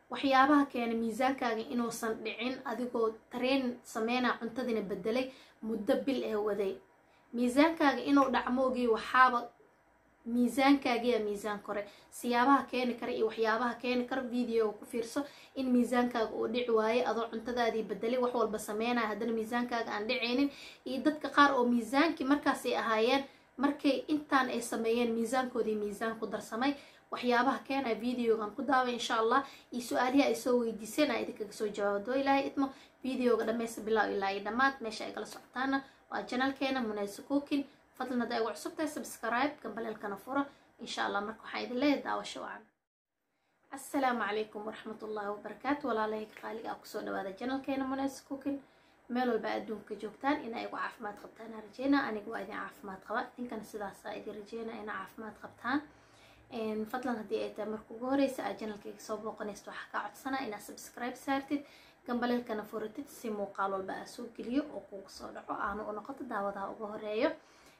waxyaabaha keena miisaankaaga inuusan dhicin adigoo tareen sameynaa cuntadina bedelay muddo bil ee waday miisaankaaga inuu dhacmoogii waxaaba miisaankaagiya miisaan kore siyaabaha keeni kara iyo waxyaabaha keeni kara videoga ku fiirso in miisaankaaga uu dhici waaye adoo cuntadaadii bedelay wax walba sameynaya haddana miisaankaaga aan dhicaynin iyo dadka qaar oo miisaankii markaasay ahaayeen markay intaan ay sameeyeen miisaankoodii miisaan ku darsamay waxyaabaha keenaya videogan ku daaway insha allah iyo su-aalihi ay soo weydiiseen aa idinkaga soo jawaabo doo ilaahay idmo videoga dhammaysta bilaaw ilaa iyo dhammaad meesha ay kala socotaana waa janalkeena munayso cookin fadlan hadday ugu cusub tahay subscribe gambaleelkana fura insha allah marka waxaan idin leeyahay daawasho wacan assalaamu calaykum waraxmatullaahi wabarakaatu walaalahayga qaaliga ah kusoo dhawaada janalkeena munayso cookin meel walba adduunka joogtaan inaa igu caafimaad qabtaan aa rajeynaa aniga waa idin caafimaad qaba idinkana sidaasaa idin rajeynaa inaa caafimaad qabtaan fadlan haddii ay tahay marka ugu horeysa aad janalkayga soo booqanaysto waxaa kaa codsanaa inaad subscribe saartid gambaleelkana furatid si muuqaal walba aa soo geliyo oo kugu soo dhaco aanu u noqoto daawadaha ugu horeeyo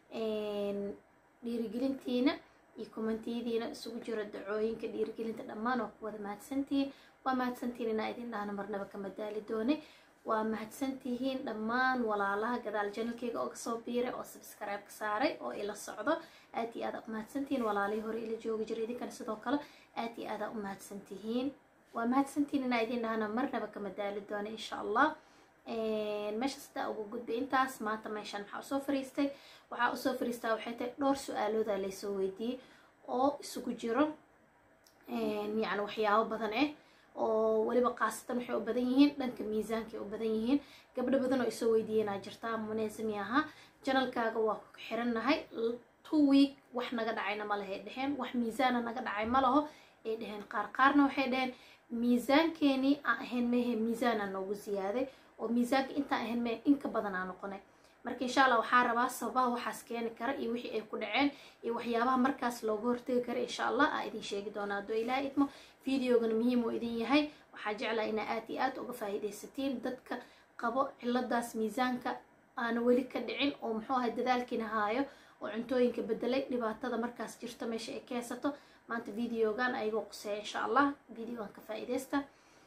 dhiirigelintiina iyo kommentiyadiina isugu jiro dacooyinka dhiirigelinta dhammaan waa ku wada mahadsantihiin waa mahadsantihiin inaa idin dhahna marnaba kama daali doonay waa mahadsantihiin dhammaan walaalaha gadaal janalkeyga oo kasoo biiray oo subscribe-ka saaray oo ila socdo aad iyo aada u mahadsantihiin walaalihii hore ila joogi jiray idinkana sidoo kale aad iyo aada u mahadsantihiin waa mahadsantihiin inaa idin dhahna marnaba kama daali doona insha allah meesha sidaa ugu gudbay intaas maanta meeshaan maxaa usoo fariistay waxaa usoo fariistaa waxay tahay dhowr su-aalooda laysoo weydiiyey oo isugu jiro yacni waxyaabo badan ah oo weliba khaasatan waxay u badan yihiin dhanka miisaankay u badan yihiin gabdho badan oo isoo weydiiyanaa jirtaa muneesami ahaa janalkaaga waa ku xirannahay two week wax naga dhacayna ma lahay dheheen wax miisaana naga dhacay ma laho ay dheheen qaar qaarna waxay dheheen miisaankeenii aan ahayn mehe miisaana noogu ziyaaday oo miisaanka intaan ahayn mehe inka badan aa noqonay marka insha allah waxaa rabaa sababaha waxaas keeni kara iyo wixii ay ku dhaceen iyo waxyaabaha markaas looga hortegi kara insha allah aa idin sheegi doonaa haddoo ilaah idmo videogana muhiim uu idin yahay waxaa jeclaa inaa aad iyo aad uga faa'iidaysatiin dadka qabo ciladaas miisaanka aana weli ka dhicin oo muxuu ahay dadaalkiina haayo oo cuntooyinka bedelay dhibaatada markaas jirto meesha ay ka haysato maanta videogan ayagoo quseeya insha allah videogan ka faa'iidaysta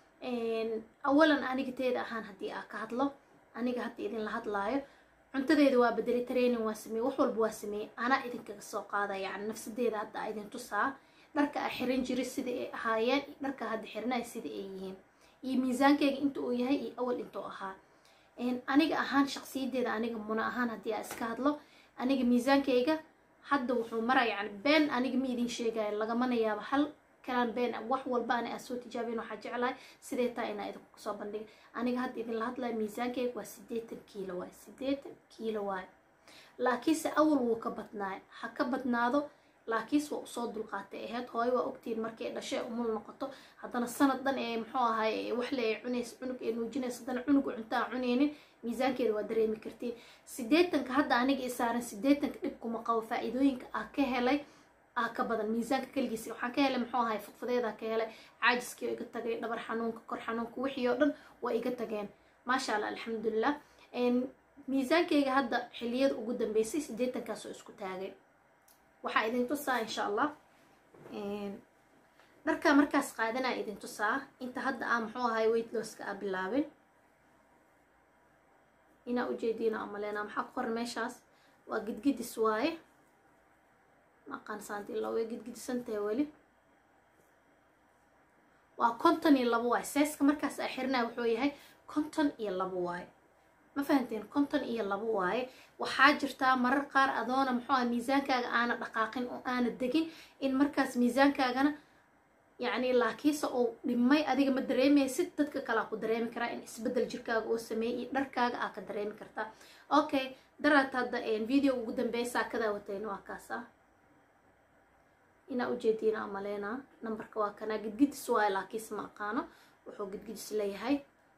awalan aniga teeda ahaan haddii aa ka hadlo aniga hadda idinla hadlaayo cuntadeeda waa bedelay training waa sameeyey wax walba waa sameeyey anaa idinkaga soo qaada yani nafsadeeda hadda aa idin tusaa dharka aa xiran jiray sida ay ahaayeen dharka hadda xirnay sida ay yihiin iyo miisaankeyga inta uu yahay iyo awal intuu ahaa aniga ahaan shaqsiyadeeda aniga muna ahaan haddii aa iska hadlo aniga miisaankeyga hadda wuxuu maraa yani been aniga ma idin sheegayo lagamana yaabo hal kalaan been wax walba ana aa soo tijaabin waxaa jeclahay sidee taa inaa idinku soo bandhiga aniga hadda idinla hadlaya miisaankeyga waa siddeetan kiilo waay siddeetan kiilo waay laakiinse awal wuu ka badnaay ha ka badnaado laakiinse waa usoo dulqaatay ahayd hooyo waa ogtiin markay dhashay umul noqoto haddana sanad dhan ee muxuu ahay waxle ay cunaysa cunug ee nuujinaysa haddana cunuga cuntaa cunaynin miisaankeeda waa dareemi kartiin siddeetanka hadda aniga i saaran siddeetanka dhibkuma qabo faa-iidooyinka aa ka helay aa ka badan miisaanka keligiisa waxaan ka helay muxuu ahay fudfudeedaa ka helay caajiskii oo iga tagay dhabar xanuunka kor xanuunka wixii oo dhan waa iga tageen maasha allah alxamdulilah miisaankeyga hadda xiliyada ugu dambeysay siddeetankaas oo isku taagay waxaa idin tusaa insha allah dharkaa markaas qaadanaa idin tusaa inta hadda aa muxuu ahay weightlosska aa bilaabin inaa ujeediina amaleenaa maxaa ku qoran meeshaas waa gidgidis waaye maqaan saanti ilaa way gidgidisantahay weli waa konton iyo labo waaye seeska markaas aa xirnaa wuxuu yahay konton iyo labo waaye ma fahanteen konton iyo labo waaye waxaa jirtaa marar qaar adoona muxuu aha miisaankaaga aana dhaqaaqin oo aana degin in markaas miisaankaagana yacni laakiinse uu dhimay adiga ma dareemaysid dadka kalea ku dareemi karaa in isbeddel jirkaaga oo sameeyay iyo dharkaaga aa ka dareemi kartaa okay daraad hadda video ugu dambeeya saakadaa watayna waa kaasa inaa ujeediina amaleynaa nambarka waa kanaa gidgidis waayo laakiinse ma aqaano wuxuu gidgidis leeyahay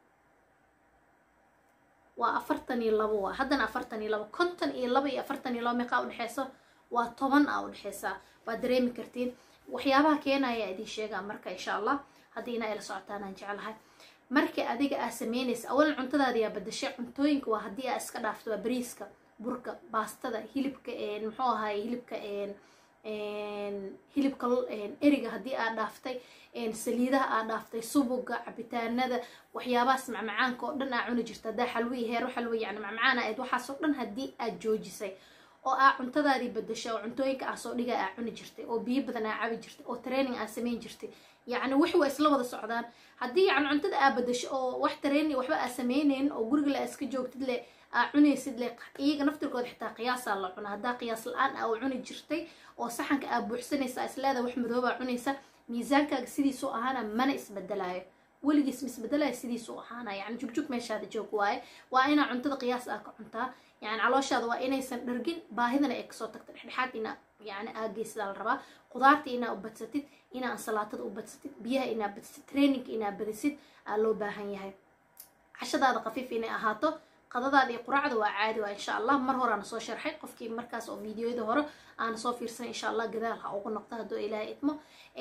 waa afartan iyo labo waa haddana afartan iyo labo konton iyo labo iyo afartan iyo labo meeqaa udhexeyso waa toban aa udhexeysaa waa dareemi kartiin waxyaabaha keenaya idin sheegaa marka insha allah haddii inaa ila socotaanaan jeclahay markii adiga aa sameynaysa awalan cuntadaada yaa badashay cuntooyinka waa haddii aa iska dhaafto waa bariiska burka baastada hilibka muxuu ahaay hilibka hilibka eriga haddii aad dhaaftay saliidaha aad dhaaftay subuga cabitaanada waxyaabahaas macmacaanka oo dhan aa cuni jirta haddaa xalwiyi heero xalwi yani macmacaan aad waxaasoo dhan haddii aad joojisay oo aa cuntadaadii badashay oo cuntooyinka aa soo dhiga aa cuni jirtay oo biyo badan aa cabi jirtay oo training aa samayn jirtay yacni wixi waa isla wada socdaan haddii yani cuntada aa badasho oo wax training waxba aa samaynayn oo guriga le aa iska joogtid le aa cunaysid le iyaga naftirkooda xitaa qiyaasaa la cuna haddaa qiyaas la-aan aa cuni jirtay oo saxanka aa buuxsanaysa isleeda wax madoobaa cunaysa miisaankaaga sidiisuu ahaana mana isbedelaayo weligiis ma isbedelaayo sidiisuu ahaana yani jugjug meeshaada joog waaye waa inaa cuntada qiyaas aa ka cuntaa yani calooshaada waa inaysan dhargin baahidana ay kasoo tagta dhexdhexaad inaa yani aageysidaa la rabaa qudaarta inaa u badsatid inaa ansalaatada u badsatid biyaha inaa badsatid traininka inaa badisid aa loo baahan yahay cashadaada khafiif inay ahaato qadadaada iyo quraacda waa caadi waa insha allah mar horeana soo sharxay qofkii markaas oo videoyada hore aana soo fiirsan insha allah gadaal ha ugu noqdo hadduu ilaahay idmo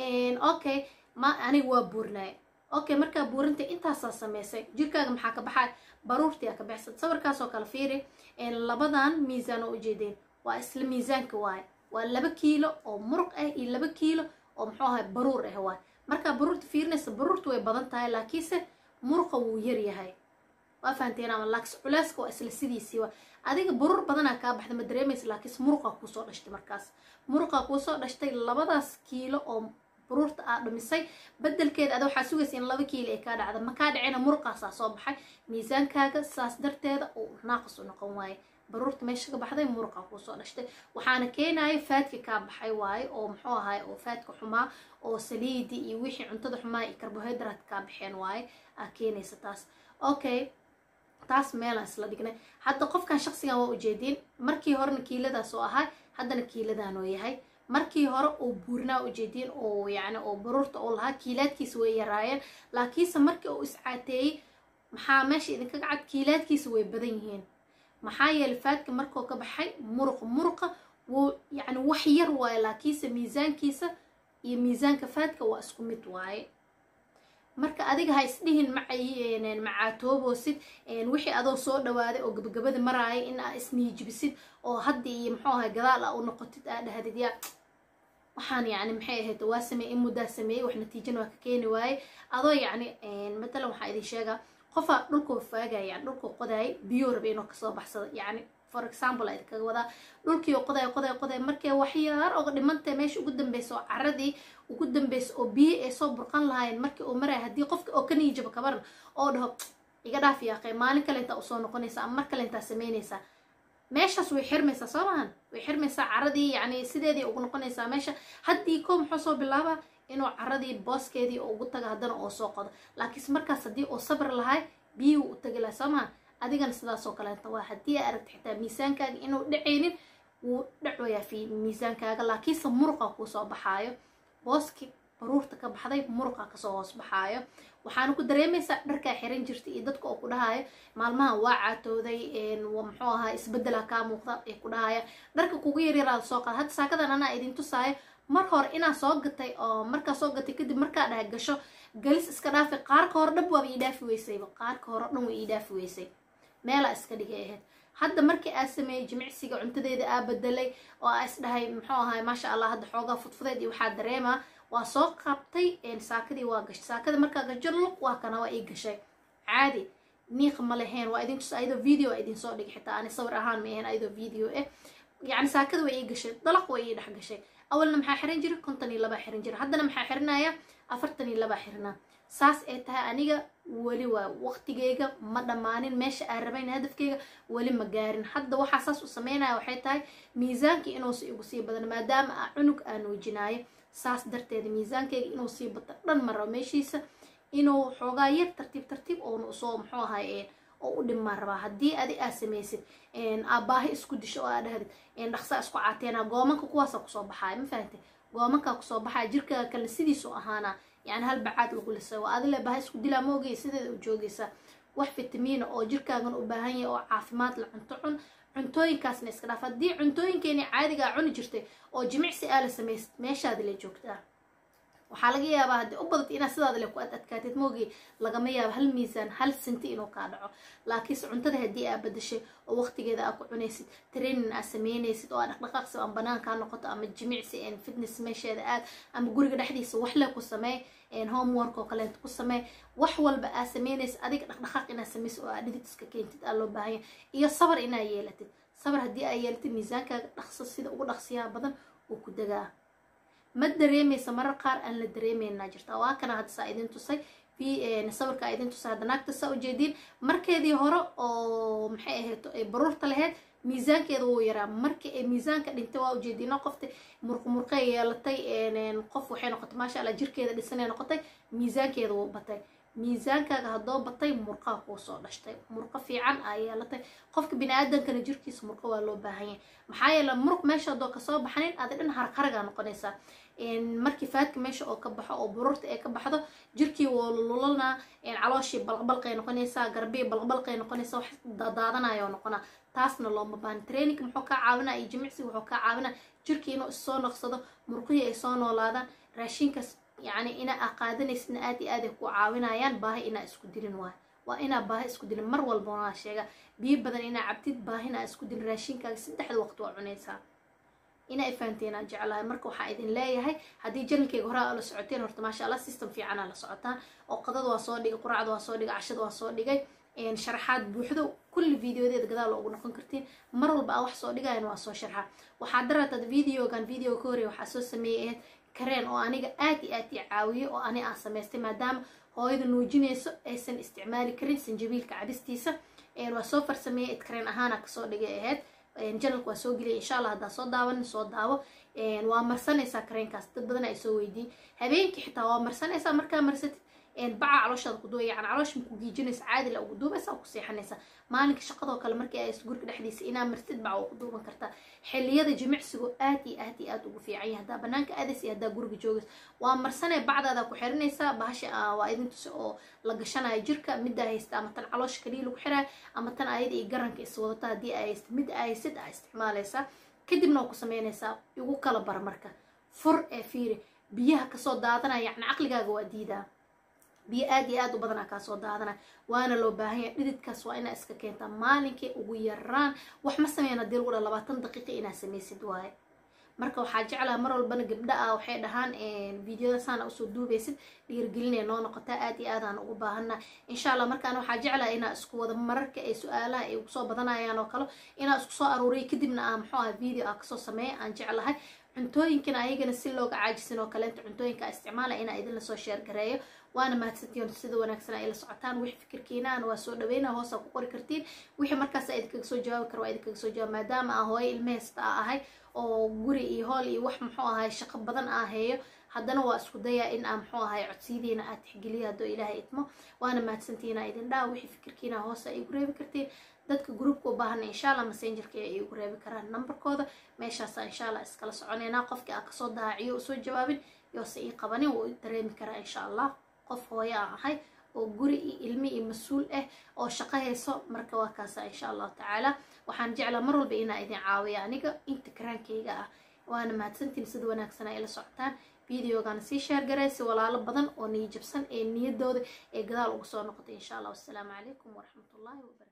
okay ma aniga waa buurnaaye okay markaa buurinta intaasaa sameysay jirkaaga maxaa ka baxay baruurtii aa ka baxsad sawirkaasoo kale fiiri labadan miisaan oo ujeedeen waa isla miisaanka waaye waa laba kiilo oo muruq ah iyo laba kiilo oo muxuu ahay baruur ah waaye markaa baruurta fiirinaysa baruurta way badan tahay laakiinse muruqa wuu yar yahay waa fahanteen ama laakis culeyska waa isla sidiisii waa adiga baruur badanaa kaa baxda ma dareemaysa laakiinse muruqa kuusoo dhashtay markaas muruqa kuusoo dhashtay labadaas kiilo oo baruurta aa dhumisay bedelkeeda ada waxaa sugaysa in laba kiilo ay kaa dhacda makaa dhacina muruqaasaa soo baxay miisaankaaga saas darteeda uu naaqis u noqon waaye baruurta meesha ka baxday muruqa kuusoo dhashtay waxaana keenaya faadka kaa baxay waaye oo muxuu ahay oo faadka xumaa oo saliidi iyo wixii cuntada xumaa iyo carbohydrate kaa baxeen waaye aa keenaysa taas okay taas meelaan isla dhignay hadda qofkan shaqsigan waa ujeediin markii horena kiiladaas oo ahay haddana kiiladaan oo yahay markii hore uu buurnaa ujeediin oo yani oo baruurta oo lahaa kiilaadkiisa way yaraayeen laakiinse markii uu iscaateeyey maxaa meesha idinkaga cad kiilaadkiisa way badan yihiin maxaa yeelay faadka markuu ka baxay muruqa muruqa wuu yani wax yar waaye laakiinse miisaankiisa iyo miisaanka faadka waa isku mid waaye marka adiga ha isdhihin macay macaatoobosid wixii adoo soo dhawaaday oo gabagabada maraaya in aa isniijibisid oo hadda iyo muxuu ahay gadaal a u noqotid aa dhahdid yaa waxaan yani maxay ahayd waa sameeyey in muddaa sameeyey wax natiijana waa ka keeni waaye adoo yacni matalan waxaa idin sheegaa qofaa dhulkuu faagaya yani dhulkuu qodaayay biyuu raba inuu kasoo baxsado yani for example a idinkaga wadaa dhulkii oo qoday qoday qoday markay waxyaar oga dhimantay meesha ugu dambeysa oo caradii ugu dambeysa oo biyo ay soo burqan lahaayeen markii uu maraya haddii qofka oo ka niijaba kabaran oo dhaho iga dhaaf yaaqee maalin kale intaa usoo noqonaysa ama mar kale intaa samaynaysaa meeshaas way xirmaysaa soo mahan way xirmaysaa caradii yani sideedii ugu noqonaysaa meesha haddii ko muxuu soo bilaabaa inuu caradii booskeedii ugu taga haddana oo soo qodo laakiinse markaas haddii uu sabr lahay biyuhu u tagi lahay soo mahan adigana sidaasoo kaleeta waa haddii aa aragta xitaa miisaankaaga inuu dhacaynin wuu dhacoyaa fi miisaankaaga laakiinse muruqa kuusoo baxaayo booski baruurta ka baxday muruqa kasoo hoos baxaayo waxaana ku dareemaysaa dharkaa xiran jirta iyo dadka oo ku dhahaayo maalmahan waa caatooday muxuu ahaa isbedela kaa muuqda ay ku dhahaya dharka kugu yaryaraada soo qaada hadda saakadan anaa idin tusaayo mar hore inaa soo gatay oo markaa soo gatay kadib markaa dhaha gasho galis iska dhaafi qaarka hore dhab waaba ii dhaafi weysayba qaarka hore dhan way ii dhaafi weysay meelaa iska dhigay ahayd hadda markii aa sameeyey jimicsiga cuntadeeda aa bedelay oo aa isdhahay muxuu ahay maasha allah hadda xoogaa fudfudeed iyo waxaa dareemaa waa soo qabtay saakadii waa gashay saakada markaa gajo luq waa kana waa ii gashay caadi niiq ma lahayn waa idin tus ayadoo video a idin soo dhigay xitaa ani sawir ahaan ma ahayn ayadoo video eh yani saakada way ii gashay dalaq way ii dhex gashay awalna maxaa xiran jira konton iyo labaa xiran jira haddana maxaa xirinaya afartan iyo labaa xirnaa saas ay tahay aniga weli waa waqtigeyga ma dhammaanin meesha aan rabayn hadafkeyga weli ma gaarin hadda waxaa saas u sameynaya waxay tahay miisaankii inuusa igu sii badan maadaama a cunug aan nuujinaayo saas darteeda miisaankeyga inuu sii bato dhan ma rabo meeshiisa inuu xoogaa yar tartiib tartiib oona usoo muxuu ahay oo u dhimaan rabaa haddii adi aa samaysid aabaahi isku disho oo aa dhahdid dhaqsaa isku caateena goomanka kuwaasa kusoo baxaaya ma fahamtay goomankaa kusoo baxaya jirkaaga kalena sidiisu ahaana yani hal bacaad lagu lisay waa adile baahi isku dilaa ma ogey sideeda u joogaysaa wax fitamiina oo jirkaagan u baahan yahay oo caafimaad la cunto cun cuntooyinkaasna iska dhaaf haddii cuntooyinkeeni caadigaa cuni jirtay oo jimicsi aa la samaysid meeshaadi la joogtaa waxaa laga yaabaa haddii u badata inaad sidaada le ku ad adkaatid moogi lagama yaabo hal miisaan hal sinti inuu kaa dhaco laakiinse cuntada haddii aad badashay oo waqtigeeda aad ku cunaysid training aad sameynaysid oo aad dhaqdhaqaaqsi ama banaankaa noqoto ama jimicsi fitness meesheeda aad ama guriga dhexdiisa waxle ku sameey homework oo kaleento ku samee wax walba aad sameynaysid adiga dhaqdhaqaaq inaad samaysid oo aad dhidid iska keentid aa loo baahanya iyo sabar inaad yeelatid sabar haddii aad yeelatid miisaankaaga dhaqso sida ugu dhaqsiyaha badan uu ku degaa ma dareemaysa marar qaar aan la dareemeynaa jirta waa kana hadda saa idin tusay sawirka idin tusay hadda naagta saa ujeediin markeedii hore oo maxay ahayd ay baruurta lahayd miisaankeeda wuu yaraa markii ay miisaanka dhintay waa ujeediino qofta murqumurqey yeelatay qof waxay noqotay maasha allah jirkeeda dhisanay noqotay miisaankeeda wuu batay miisaankaaga haddoo batay murqaa kuu soo dhashtay murqo fiican aa yeelatay qofka bini-aadankana jirkiisa murqo waa loo baahanya maxaa yeele muruq meesha haddoo kasoo baxanin adi dhan harqaragaa noqonaysaa markii faadka meesha oo ka baxo oo bururta ay ka baxdo jirkii woo lululanaa calooshii balqbalqay noqonaysaa garbii balqbalqay noqonaysaa wax daadaadanayoo noqonaa taasna looma baahan training muxuu kaa caawinaa iyo jimicsiga wuxuu kaa caawinaa jirkii inuu issoo noqsado murqihii ay soo noolaadaan raashinkaas yacni ina aa qaadanaysidna aad iyo aad ay ku caawinayaan baahi inaa isku dilin waayo waa inaa baahi isku dilin mar walba waa sheega biyo badan inaa cabtid baahina aa isku dilin raashinkaaga saddexda waqti waa cunaysaa inaa ifahanteen aan jeclahay marka waxaa idin leeyahay haddii janankeyga hore aa la socoteen horta maasha allah system fiicanaa la socotaan oo qadada waa soo dhigay quraacda waa soo dhigay cashada waa soo dhigay sharaxaad buuxdo kulli videodeeda gadaal ugu noqon kartiin mar walba aa wax soo dhigayan waa soo sharxa waxaa daraatad videogan videoga ka horey waxaa soo sameeyay ahayd kareen oo aniga aad iyo aad ii caawiyay oo ani aan samaystay maadaama hooyada nuujinayso aysan isticmaali karin sanjabiilka cabistiisa waa soo farsameeyay idkareen ahaana kasoo dhigay ahayd janalka waa soo geliyay insha allah haddaa soo daawanin soo daawo waa marsanaysaa kareenkaas dad badan ay soo weydiiyey habeenkii xitaa waa marsanaysaa markaa marsatid baca calooshaada ku duuba yani caloosha maku giijinaysa caadila ugu duubaysa ku seexanaysa maalinka shaqadoo kale markii ay guriga dhexdiisa inaa martid baca waa ku duuban kartaa xilliyada jimicsigu aad iyo aad iyo aad ugu fiican yahay haddaa banaanka aadays iyo haddaa guriga joogays waa marsanee bacdaada ku xiranaysaa bahasha waa idin tusi oo la gashanayo jirka middaa haysta ama tan caloosha kaliya lagu xiraayo ama tan ayada iyo garanka iswadata haddii ay haysta mid ay haysid aa isticmaalaysaa kadibna waa ku sameynaysaa igu kala bar marka fur ee fiiri biyaha kasoo daadanaya yacni caqligaaga waa diidaa biyo aad iyo aad u badanaa kaasoo daadana waana loo baahanya dhididkaas waa inaa iska keentaa maalinkii ugu yaraan wax ma sameyn hadii lagu dha labaatan daqiiqa inaa samaysid waaye marka waxaa jeclaha mar walbana gabdha ah waxay dhahaan videoda saana usoo duubaysid dhiirgelinay noo noqotaa aad iyo aadaan ugu baahana insha allah markaan waxaa jeclaha inaa isku wada mararka ay su-aalaha ay ugusoo badanayaan oo kale inaa isku soo aruuriya kadibna aa muxuu aha video aa kasoo sameeya aan jeclahay cuntooyinkana ayagana si looga caajisin oo kaleenta cuntooyinka isticmaala inaa idinla soo sheergareeyo waana mahadsantiin sida wanaagsan ay la socotaan wixii fikirkiinaana waa soo dhaweyna hoosaa ku qori kartiin wixii markaas a idinkaga soo jawaabi kara waa idinkaga soo jawaab maadaama aa hooyo ilmaheysta a ahay oo guri iyo hool iyo wax muxuu ahay shaqo badan aa heeyo haddana waa isku dayaa in aa muxuu ahay codsiyadiina aad tixgeliya haddoo ilaahay idmo waana mahadsantiina idin dhaa wixii fikirkiina hoosa ay igu reebi kartiin dadka groupka u baahana insha allah messengerka ay igu reebi karaan numberkooda meeshaasa insha allah iskala soconeynaa qofkii aa kasoo daaciyo usoo jawaabin yoose ii qabanin wuu dareemi karaa insha allah qof hooyo aan ahay oo guri iyo ilmi iyo mas-uul ah oo shaqo hayso marka waa kaasa insha allahu tacaala waxaan jeclaa mar walba inaa idin caawiya aniga inta karaankayga ah waana mahadsantiin sida wanaagsan ay la socotaan videogana sii sheergaraysi walaalo badan oo niyajabsan ee niyadooda ee gadaal ugu soo noqotay insha allah wassalaamu calaykum waraxmatullahi wabarakatu